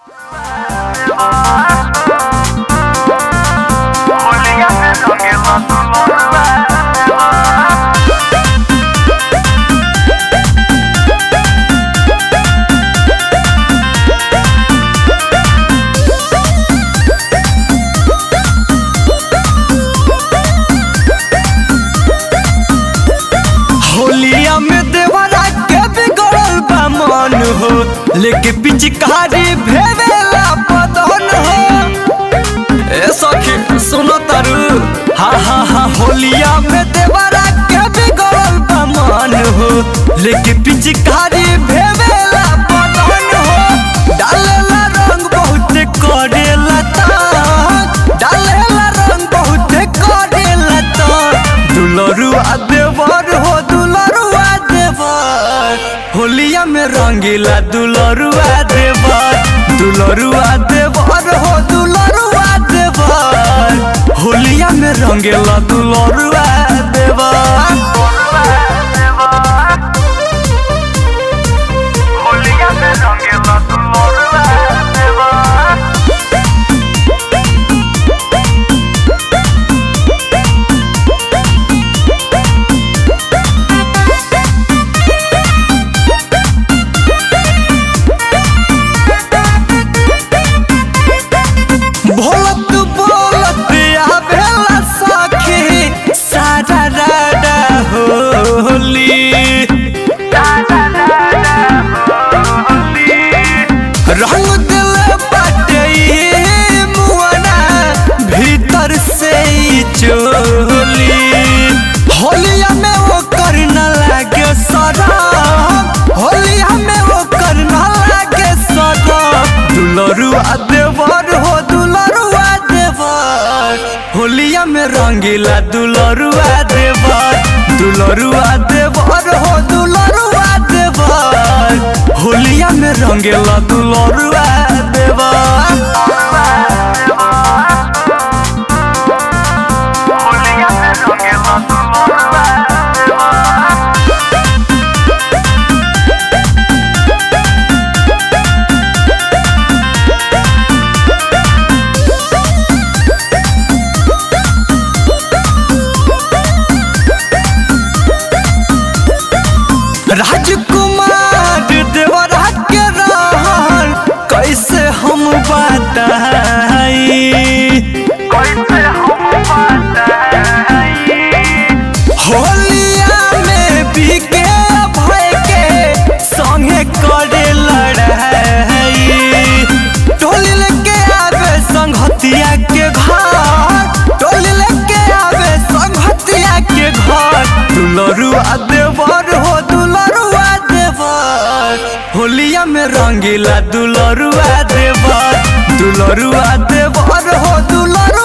होलिया में देवरा के बिगड़ल बा मन हो लेके पिचकारी भेवेला बदन हो ए सखी सुनो तारू हा हा हा होलिया में देवरा के बिगड़ल बा मन हो लेके पिचकारी भेवेला बदन हो डालेला रंग बहुत करेला तान डालेला रंग बहुत करेला तान दुलरुआ देवर हो दुलरुआ देवर होलिया में रंगीला दुलरुआ देवर दुलरुआ देवर हो दुलरुआ देवर होलिया में रंगीला दुलरुआ देवर होलिया में रंगीला दुलरुआ देवर भोलत बोलत आवेला सखी सारा राडा होली रंग दिल बाटे ई मुआना भीतर से ई चोली होलिया में वो करना लागे सरम होलिया में वो करना लागे सरम दुलरुआ देवर हो दुलरुआ देवर होलिया में रंगीला दुलरुआ देवर दुलरुआ देवर हो दुलरुआ देवर होलिया में रंगीला दुलरुआ देवर होलिया में रंगीला दुलरुआ देवर राजकुमार देवरा के रहन कैसे हम बताई कैसे हम बताई होलिया में बीके भय के संगे करे लड़ाई टोली लेके आवे संगहतिया के घर टोली लेके आवे संगहतिया के घर दुलरुआ देवर हो दुलरुआ देवर होलिया में रंगीला दुलरुआ देवर दुलरुआ देवर हो दुलरुआ